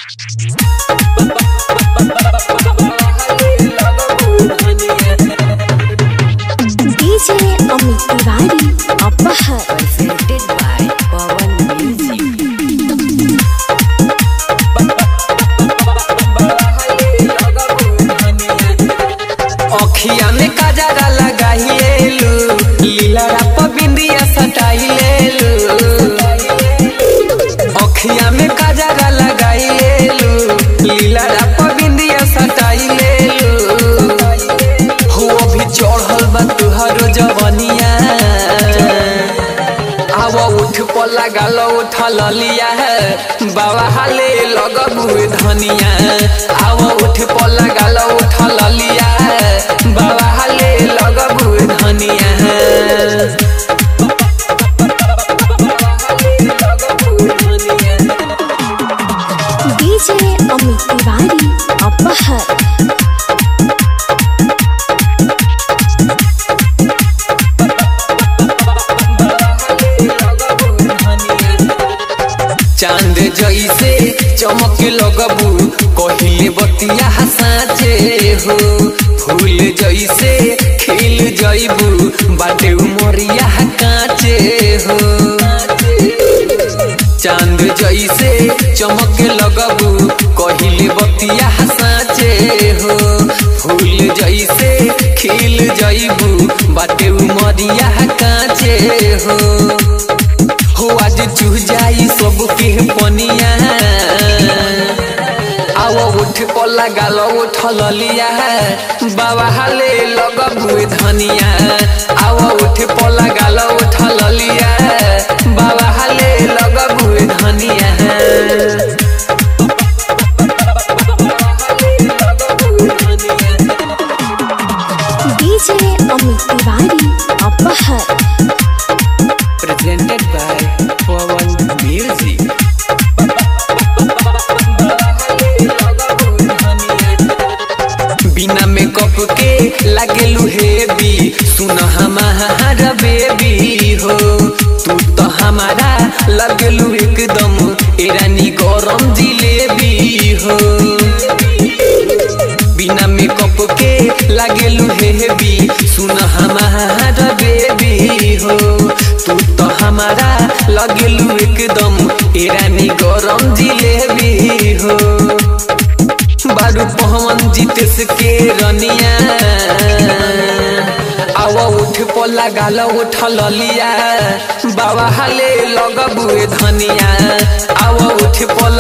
DJ Amit Tiwari Apahar presented by Pawan Music. अखिया में काजरा लगाइलेलु लीला राप बिंदिया सटाइलेलु अखिया में काजरा लगाइलेलु लीला राप बिंदिया सटाइलेलु हो अभी चढ़ल बा तुहरो जवनिया आव उठ पर लगाल उठल लिया बाबा हाले लगबू धनिया आव उठ पर लगाल उठल लिया बाबा हाले लगबू धनिया DJ Amit Tiwari Apahar चांद जैसे चमक लगबू कहिले बतिया हसाचे हो फूल जैसे खिल जैबू बाटे उमरिया काचे हो चांद जैसे चमक लगबू कहिले बतिया हसाचे हो फूल जैसे खिल जैबू बाटे उमरिया काचे हो हो आज चूह जाई सब के पनिया आओ उठ पर लगाल उठल लिया बाबा हाले लगबू धनिया आओ उठ पर लगाल उठल लिया बाबा हाले लगबू धनिया DJ Amit Tiwari Apahar presented by Pawan Music. बिना मेकअप के लागेलू हेवी सुन हमारा बेबी हो तू तो हमारा लगलू एकदम ईरानी गरम जिलेबी हो बिना मेकअप के लागेलू हेवी सुन हमारा बेबी हो तू तो हमारा लगेलू एकदम ईरानी गरम जिलेबी हो बारू पहवन जीतेस के रनिया आव उठ पर लगाल उठल लिया बाबा हाले लगबू धनिया आव उठ पर